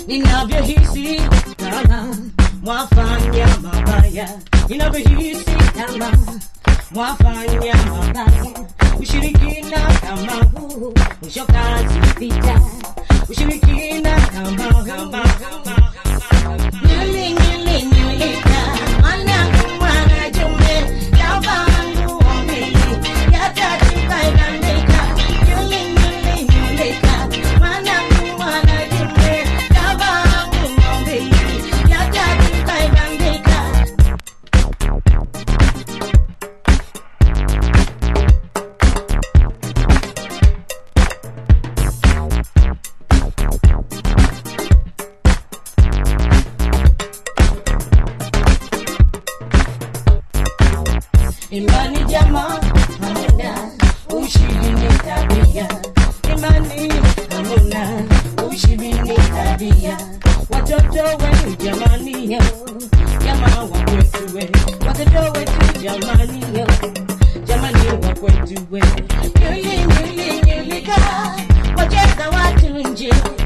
ninavyohisi kama mwafanya mabaya, ninavyohisi kama mwafanya mabaya, ushirikina kama huu mwisho kazi vita, ushirikina kama kama Nyili, nyili, nyilika, mwanangu, mwanajume, lavangu ombili, yatatukaigandika. Nyili, nyili, nyilika, mwanangu, mwanajume, lavangu ombili, yatatukaigandika. Imani jamaa hamuna, ushindi ni tabia. Imani hamuna, ushindi ni tabia. Watoto wenu jamani yo, jamaa wa kwetu we. Watoto wetu jamani yo, jamani wa kwetu we. Nyuli nyuli nyulika, wacheza watu nje.